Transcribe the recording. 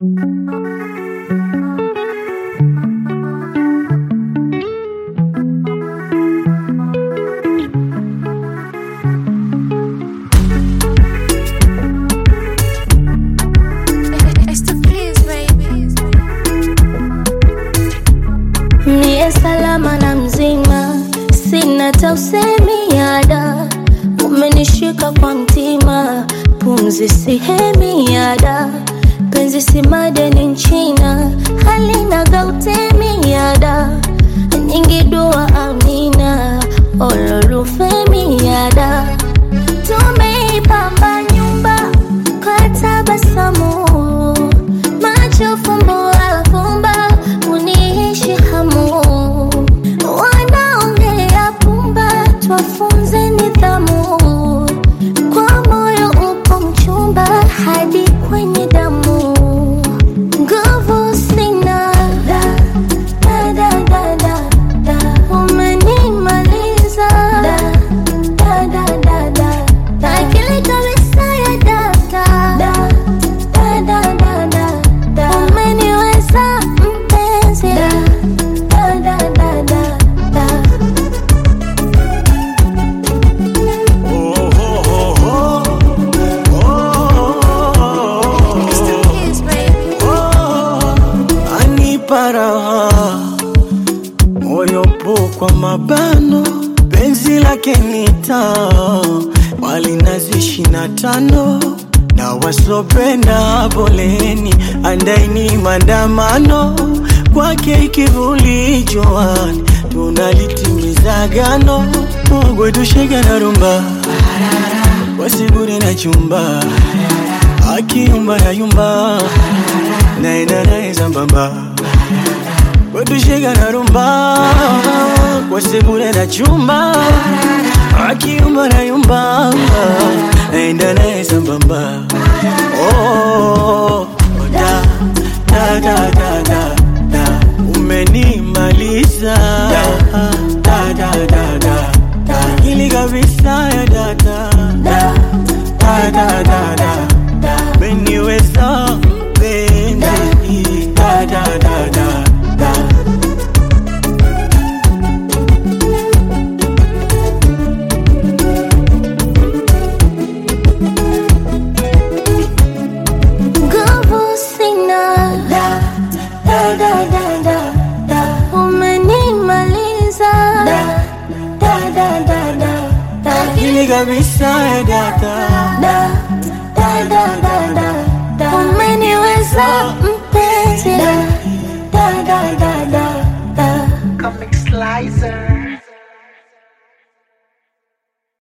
Niye salama na mzima, sina hata usemi yada, umenishika kwa mtima, pumzi sihemi yada, penzi si madeni nchina, halina gautemi yada, nyingi dua amina, ololufemi yada, tumeipamba nyumba kwa tabasamu, macho fumbo afumba, uniishi hamu, wanaongea pumba, twafunze nidhamu, kwa moyo upo mchumba hadi kwenye damu, nguvu sina da, da, da, da, da, da. umenimaliza da, da, da, da, da, da. akili kabisa ya data da, da, da, da, da, da. umeniweza mpenzi da, da, da, da, da, da. anipa raha moyo po kwa mabano penzi lake nita wali nazi ishina tano na wasopenda poleni andaini maandamano kwake ikivuli joani tunalitimiza gano mogwetushega na rumba wasiguri na chumba akiumba na yumba naenda naye sambamba wetushega na rumba wasigure na chumba akiumba na yumba naenda naye sambamba oh, da, da, da, da, da, da. umenimaliza da, da, da, da, da, da. ili kabisa ya data da, da, da, da, da, da. umeniweza mpenzi da, da, da, da, da. Nguvu sina da, da, da, da, da, da. Umenimaliza da, da, da, da, da, da. ili kabisa ya data Da, da, da, da, da, da. Umeniweza mpenzi da, da, da, da, da, da. Comic Slicer.